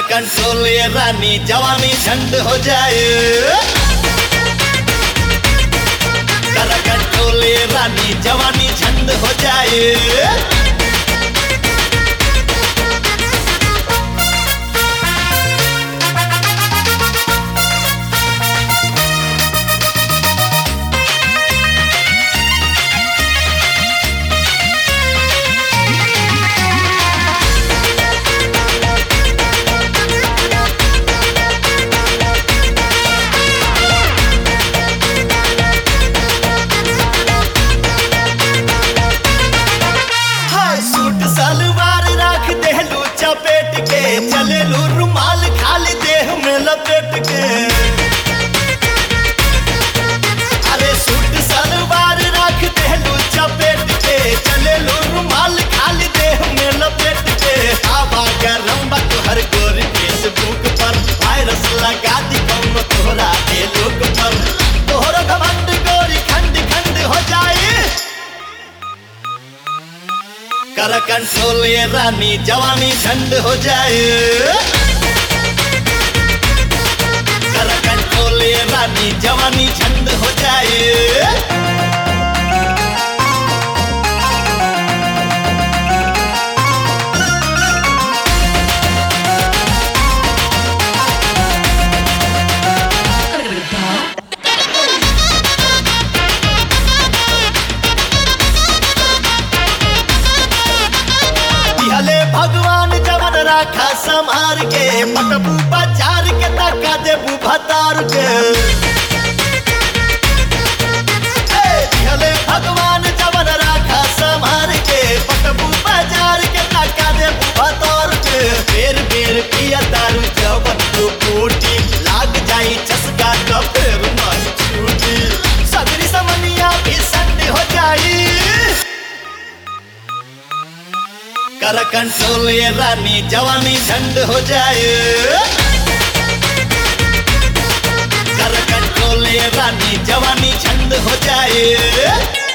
control ये रानी जवानी झंड हो जाए कर कंट्रोल ये रानी जवानी झंड हो जाए हाय सूट सलवार रख देलू चपेट के चलेलू रुमाल खाली देह में लपेट के अरे सूट सलवार रख देलू चपेट के चलेलू रुमाल खाली देह में लपेट के हवा गरम बा तोहर गोर फेसबुक पर वायरस लगा दी कौनो तोहरा के लोग पर तोहर घमंड गोरी खंड खंड हो जाए कर कंट्रोल ये रानी जवानी झंड हो जाए कर कंट्रोल ये रानी जवानी झंड हो जाए दिहले भगवान जवन राखा संहार के पटबू बाजार के तका देबू भतार के ए, दिहले भगवान जवन राखा संहार के पटबू बाजार के तका देबू भतार के बेर बेर पिया दारू जवन तो कोटी लाग जाई चसका तो फेर नहीं छूटी सगरी समनिया भी संड हो जाई कर कंट्रोल ये रानी जवानी झंड हो जाए कर कंट्रोल ये रानी जवानी झंड हो जाए